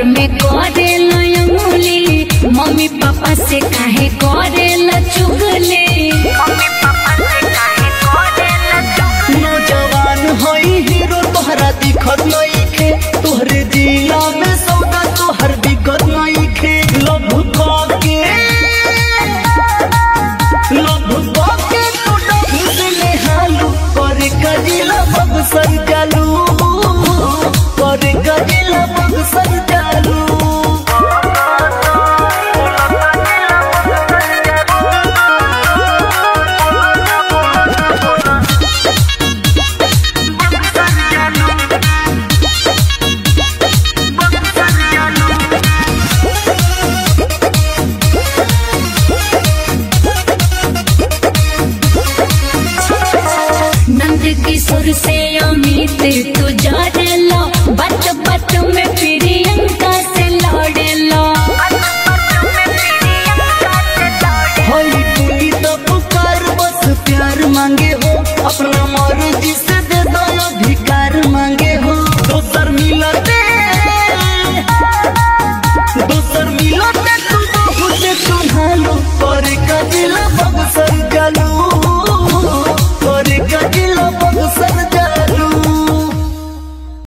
घर में करेला अंगुली मम्मी पापा से काहे करेला चुगली नौजवान हई हीरो तोहरा दिखत नइखे तोहरे जिला में सौदा तोहर दिक्कत नइखे लभ के लभ के तू डब से नेहालू करे गजिला बगसर जालू करे गजिला बगसर जालू नंद किशोर से अमित तू जड़ेला बट बट में प्रियंका से लड़ेला होली टूटी तो पुकार बस प्यार मांगे हो अपना मर्जी से दे दो अधिकार मांगे हो दोसर मिलते दोसर मिलते तू बहुत सुनालो पर कदिला बगसर